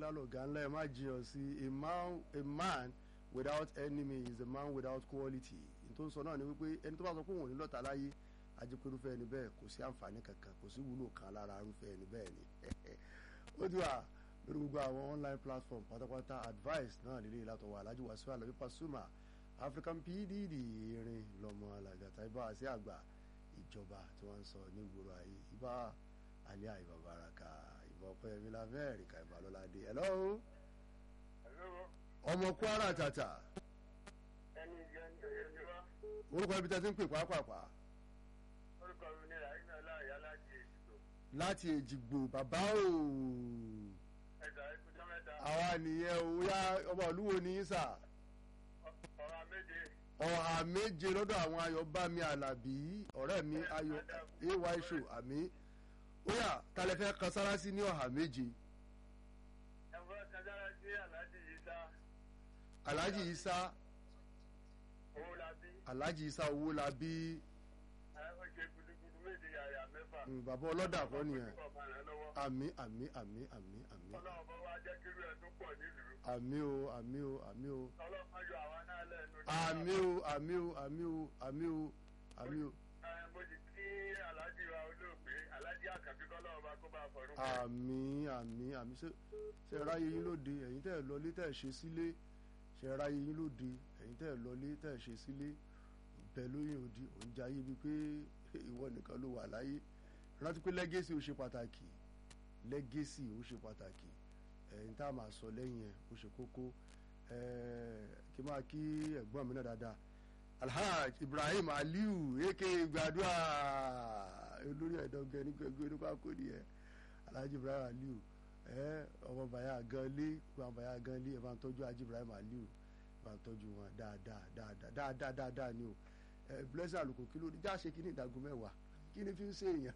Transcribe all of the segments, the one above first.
ńlá lọ̀gá ńlá ẹ̀ má jiyàn sí a man a man without enemy is a man without quality n tó ń sọ náà ni wípé ẹni tó bá sọ pé òun ò ní lọ́ta láyé ajẹ́pẹ́rúfẹ́ ẹni bẹ́ẹ̀ kò sí àǹfààní kankan kò sí wúlò kan lára arúfẹ́ ẹni bẹ́ẹ̀ ni ó ti wà lórí gbogbo àwọn online platform pátápátá advice náà lélẹ́yìí látọwọ́ Alhaji Wasiu Alabi Pasuma African PDD irin lọ́mọ alàgàtà ibà àti àgbà ìjọba tí wọ́n ń sọ ní ìgboro ayé ibà alẹ́ àìbà baraka ìbà ọ̀pẹ́yẹmí lamẹ́ríkà ìbà lọ́ládé hello ọmọ Kwara tàtà ẹni jẹ́ ní ẹni wá orúkọ ibi tẹ́ ti ń pè pàápàá orúkọ mi ní àyínà láàyè aláàjì ètò láti èjìgbò bàbá o ẹ̀dá ìkújọ́ mẹ́ta àwa nìyẹn o yá ọmọ olúwo ní í sà ọ̀rọ̀ méje ọ̀hà méje lọ́dọ̀ àwọn ayọ̀bámi alábí ọ̀rẹ́ mi ayọ̀ ay show àmì ó yá talẹ̀ fẹ́ kan sára sí ní ọ̀hà méje ẹ̀fọ́ kájára sí aláàjì yìí sá alhaji isa owó la bí alhaji isa owó la bí ẹ̀ ó ṣe gudugudu méje yàyà mẹ́fà mm, bàbá ọlọ́dà kọ́ nìyẹn ọ̀pọ̀ rẹ̀ lọ́wọ́ àmì àmì àmì àmì àmì ọlọ́run bọ́ wá jẹ́ kírú ẹ̀ tó pọ̀ nílùú àmì o àmì o àmì o ọlọ́run yọ àwa náà lẹ́nu àmì o àmì o àmì o àmì o àmì o ẹ̀ mo sì kí aláàjì wa olóògbé aláàjì àkàbí kọ́lọ́run bá kó bá fọ̀rùn àmì àmì àmì ṣe ṣe ráyè yín lóde ẹ̀yin tẹ́ ẹ̀ lọlé tẹ́ ẹ̀ ṣe sílé ṣe ráyè yín lóde ẹ̀yin tẹ́ ẹ̀ lọlé tẹ́ ẹ̀ ṣe sílé bẹ́ẹ̀ lóyún òdi òun jẹ́ ayé bíi pé ìwọ nìkan ló wà láyé rántí pé lẹ́gẹ́sì ó ṣe pàtàkì lẹ́gẹ́sì ó ṣe pàtàkì ẹ̀yin tá a máa sọ lẹ́yìn ẹ̀ ó ṣe kókó ẹ̀ kí máa kí ẹ̀gbọ́n mi náà dáadáa alhaj ibrahim aliu eke gbàdúrà olórí ẹ̀dọ́gẹ́ ní gbẹgbẹ́ nípa kò nìyẹn alhaji ibrahim aliu ẹ ọmọ bàyà gan lé ọmọ bàyà gan lé ẹ bá ń tọ́jú alhaji ibrahim aliu ẹ bá ń tọ́jú wọn dáadáa dáadáa dáadáa dáadáa ni o ẹ blessing àlùkò kí ló dé já ṣe kí ní ìdágún mẹ́wàá kí ni fi ń ṣe èèyàn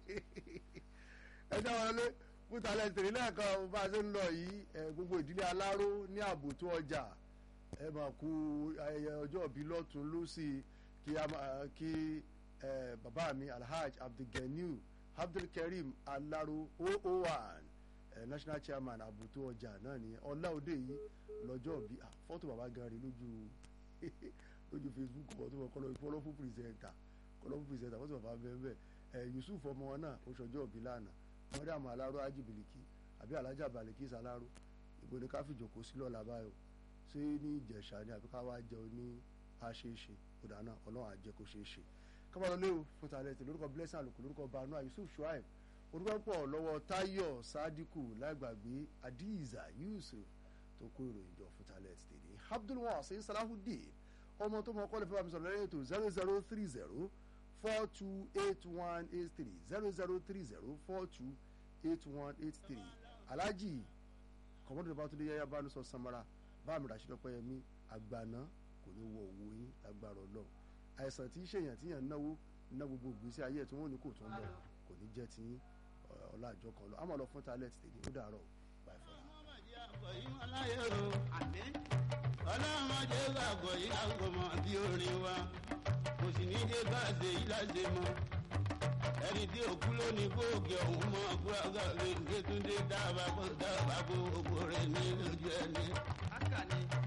ẹ jẹ́ wọn lé kútalẹ̀ tèrè lẹ́ẹ̀kan bá a ṣe ń lọ yìí ẹ gbogbo ìdílé aláró ní ààbòtó ọjà ẹ máa kú ayẹyẹ ọjọ́ ìbí lọ́tún lọ́sì kí a máa kí ẹ bàbá mi alhaj abdulganiu abdulkareem alaro 001 ẹ national chairman àbùtó ọjà náà ni ọlá òde yìí lọ́jọ́ ìbí ah, fọ́tò bàbá gan rí lójú lójú facebook fọ́tò bàbá kọ́lọ́ kọ́lọ́fù pírẹsẹ̀ntà kọ́lọ́fù pírẹsẹ̀ntà fọ́tò bàbá bẹ́ẹ̀ bẹ́ẹ̀ ẹ yusuf ọmọ wọn náà ó ṣọjọ́ ìbí lánàá mọ́dàmú aláró ajibiliki àbí alájà balikis aláró ìbò ní ká fìjòkó sí lọ́la báyọ̀ ṣé ní ìjẹ̀ṣà ni àbí ká wá jẹun ní àṣeéṣe kódà náà ọlọ́run àjẹ kó ṣeé ṣe kábàlọ́ léwu fún tàlẹ́ tè lórúkọ blessing àlùkò lórúkọ banu yusuf shuaib orúkọ pọ̀ lọ́wọ́ tayo sadiku lágbàgbé adiza yusuf tó kó ìròyìn jọ fún tàlẹ́ tè ní abdulwasi salahudeen ọmọ tó mọ kọ́lẹ̀ fẹ́ bá mi sọ̀rọ̀ lẹ́yìn ètò zero zero three zero four two eight one eight three zero zero three zero four two eight one eight three alhaji kọ̀mọ́dé bá tún lé yáyá bá ní sọ samara báàmì rashid ọpẹyẹmí àgbàná kò ní wọ owó yín lágbára Ọlọ́run àìsàn tí í ṣèyàn tíyàn náwó ná gbogbo ìgbésí ayé ẹ̀ tí wọ́n ní kò tún lọ kò ní jẹ́ tí ọlá àjọ kan lọ àmọ́ lọ fún talent tèmi ó dàárọ̀ bye for now. ọlọ́mọdé gbàgbọ́ yìí àgbọ̀mọ̀ bí orin wa kò sì ní dé bá ṣe yìí láṣẹ mọ́ ẹni tí òkú ló ní kóògì ọ̀hún mọ́ kúrágà lè gbé túndé dábàá kó dábàá kó gbogbo rẹ̀ ní lójú ẹni.